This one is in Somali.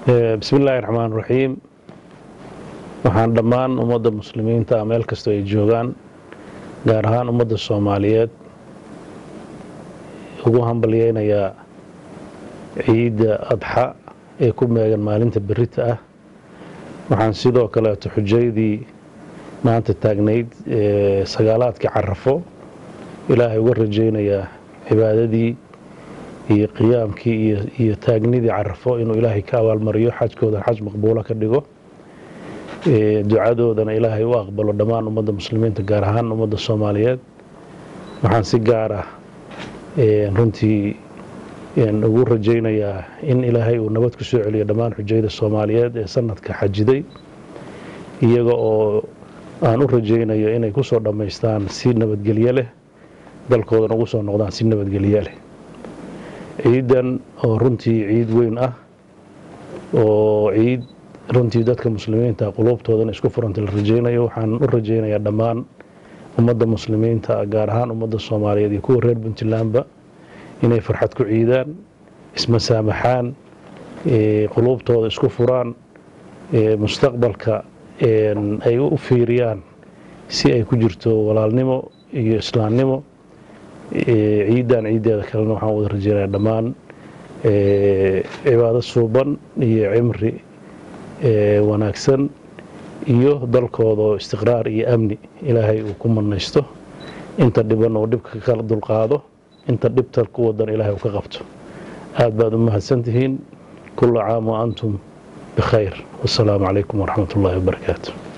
bismi illaahi raxmaan raxiim waxaan dhammaan ummadda muslimiinta meel kastoo ay joogaan gaar ahaan ummadda soomaaliyeed ugu hambalyeynayaa ciidda adxa ee ku meegan maalinta berita ah waxaan sidoo kaleeto xujaydii maanta taagnayd sagaalaadkii carafo ilaahay uga rajaynayaa cibaadadii iyo qiyaamkii iyo taagnidii carafo inuu ilaahay ka abaalmariyo xajkoodan xaj maqbuulo ka dhigo ducadoodana ilaahay u aqbalo dhammaan ummadda muslimiinta gaar ahaan ummadda soomaaliyeed waxaan si gaar ah runtii ugu rajaynayaa in ilaahay uu nabad ku soo celiyo dhammaan xujayda soomaaliyeed ee sanadka xajiday iyaga oo aan u rajaynayo inay ku soo dhammaystaan si nabadgelyo leh dalkoodana ugu soo noqdaan si nabadgelyo leh ciidan oo runtii ciid weyn ah oo ciid runtii dadka muslimiinta quluubtoodana isku furanta la rajaynayo waxaan u rajaynayaa dhammaan ummadda muslimiinta gaar ahaan ummadda soomaaliyeed iyo kuwa reer puntlandba inay farxad ku ciidaan ismasaamaxaan quluubtooda isku furaan mustaqbalka ay u fiiriyaan si ay ku jirto walaalnimo iyo islaamnimo ciidan ciiddeeda kalena waxaan wada rajeynayaa dhammaan cibaado suuban iyo cimri wanaagsan iyo dalkooda oo istiqraar iyo amni ilaahay uu ku manaysto inta dhiban oo dhibka kala dulqaado inta dhibta ku wadan ilaahay uu ka qabto aad baad u mahadsantihiin kula caam wa antum bikhayr wasalaamu calaykum waraxmat ullaahi wabarakaatu